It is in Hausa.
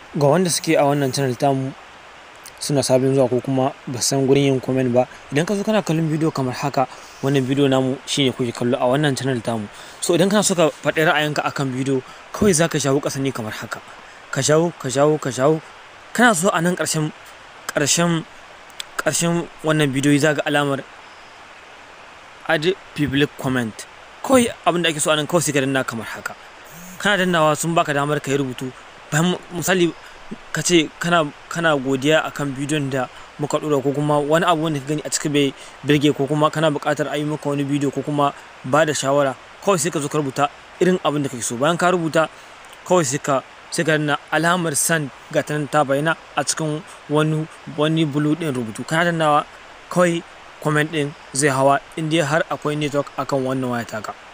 ga wanda suke a wannan channel tamu suna sabin zuwa ko kuma ba san gurin yin comment ba idan ka zo kana kallon bidiyo kamar haka wannan bidiyo namu shine kuke kallo a wannan channel tamu so idan kana so ka faɗi ra'ayinka akan bidiyo kawai zaka shawo ƙasa ne kamar haka ka shawo ka shawo ka shawo kana so a nan ƙarshen ƙarshen ƙarshen wannan bidiyo za ga alamar add public comment kawai abin da ake so a nan kawai sai ka danna kamar haka kana dannawa sun baka damar ka yi rubutu bayan misali ka ce kana kana godiya akan bidiyon da muka dora ko kuma wani abu wanda ka gani a cikin bai birge ko kuma kana buƙatar a yi maka wani bidiyo ko kuma ba da shawara kawai sai ka zo ka rubuta irin abin da kake so bayan ka rubuta kawai sai ka sai ka danna alamar san ga ta ta bayyana a cikin wani wani bulu din rubutu kana dannawa kawai comment din zai hawa in dai har akwai network akan wannan waya taka